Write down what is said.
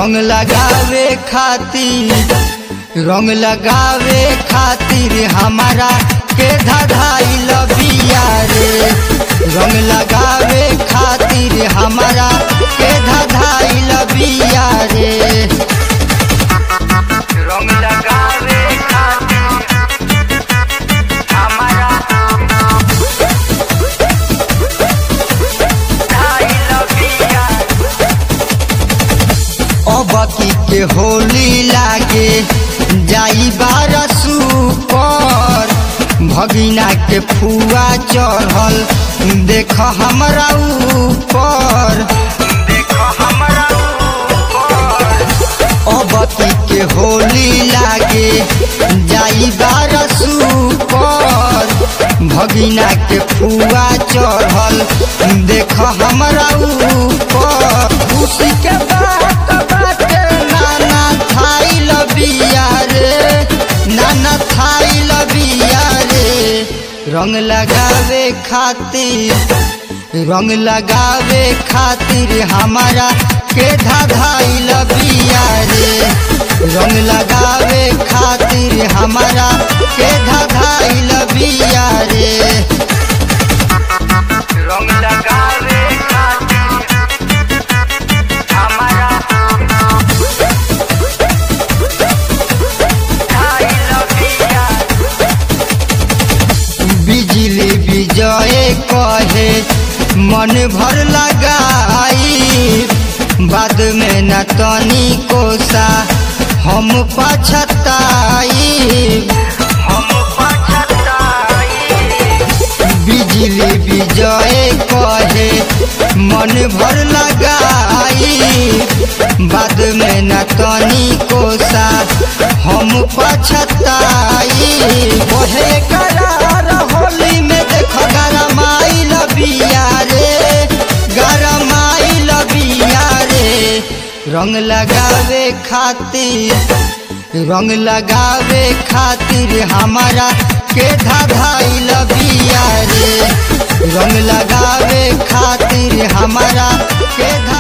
रंग लगावे खातिर रंग लगावे खातिर हमारा के धधाइल बिया रे रंग लगावे खातिर हमारा के धधाइल बिया रे रंग लगावे खातिर हमारा धधाइल बिया अबकी के होली लागे जाई बारसू पर भगिना के फुआ चढ़ल देख हमरा ऊपर देख हमरा अबकी के होली लागे जाई बारसू पर भगिना के फुआ चढ़ल देख हमरा ऊपर खुशी के बात बाटे नाना थाई लबिया रे नाना थाई लबिया रे रंग लगावे खातिर रंग लगावे खातिर हमारा के धाधाई लबिया रे रंग लगावे खातिर हमारा के धाधाई लबिया रे रंग लगावे खातिर हमारा धाई लबिया बिजली विजय कहे मन भर लगाई बाद में न तनी कोसा हम पछताई हम पछताई बिजली विजय कहे मन भर लगाई बाद में न तनी कोसा हम पछताई ओहे करार होली में देख गरमाई लबिया रे गरमाई लबिया रे रंग लगावे खातिर रंग लगावे खातिर हमारा के धाधाई लबिया रे रंग लगावे खातिर हमारा के